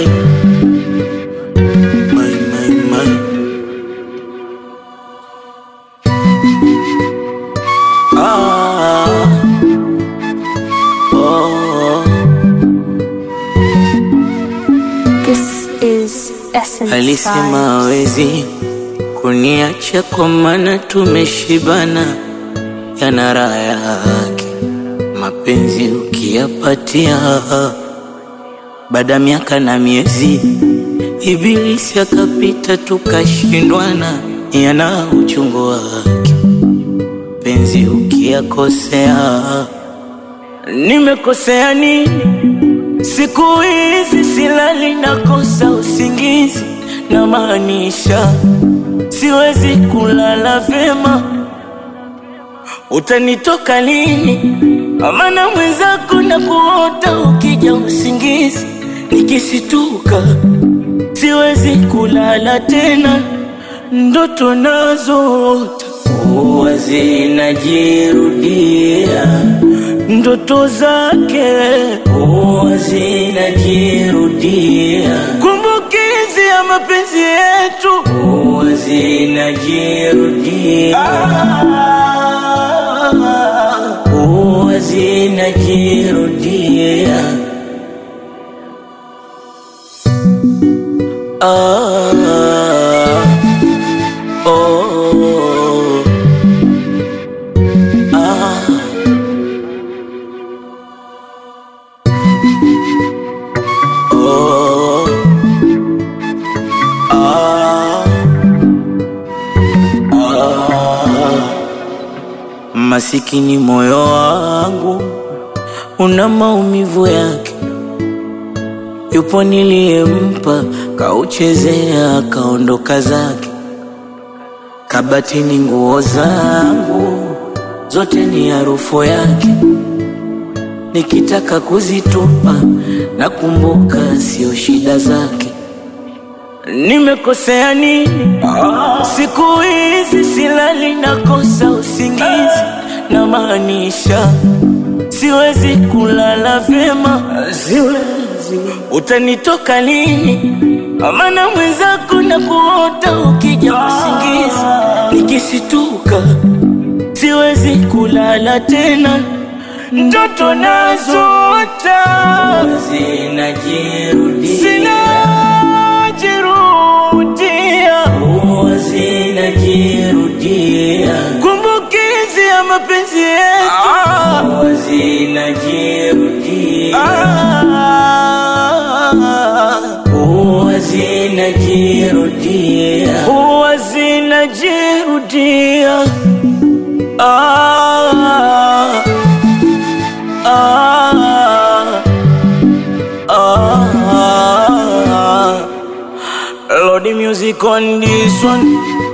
my, my, my, my. Ah, oh, This is Essence alisema Vibes. hawezi kuniacha kwa maana tumeshibana, yana raha yake mapenzi ukiyapatia, baada ya miaka na miezi Ibilisi akapita tukashindwana, yana uchungu wake penzi ukiyakosea. Nimekosea nini? Siku hizi silali, nakosa usingizi, na maanisha siwezi kulala vyema. Utanitoka lini? Amana mwenzako na kuota ukija usingizi, nikisituka siwezi kulala tena, ndoto nazoota huwa zinajirudia, ndoto zake huwa zinajirudia, kumbukizi ya mapenzi yetu huwa zinajirudia, huwa zinajirudia. Ah, oh, ah. Oh, ah, ah. Masikini moyo wangu una maumivu yake, yupo niliyempa kauchezea akaondoka zake. Kabatini nguo zangu zote ni harufu yake, nikitaka kuzitupa nakumbuka sio shida zake. Nimekosea nini? Siku hizi silali, nakosa usingizi, na maanisha siwezi kulala vyema, siwezi. Utanitoka lini? Amana mwenzako na kuota ukija usingizi, nikisituka siwezi kulala tena, ndoto nazoota zinajirudia, zinajirudia, huwa zinajirudia, kumbukizi ya mapenzi yetu huwa zinajirudia, huwa zinajirudia, huwa zinajirudia. Ah, ah, ah, Lord, the music on this one.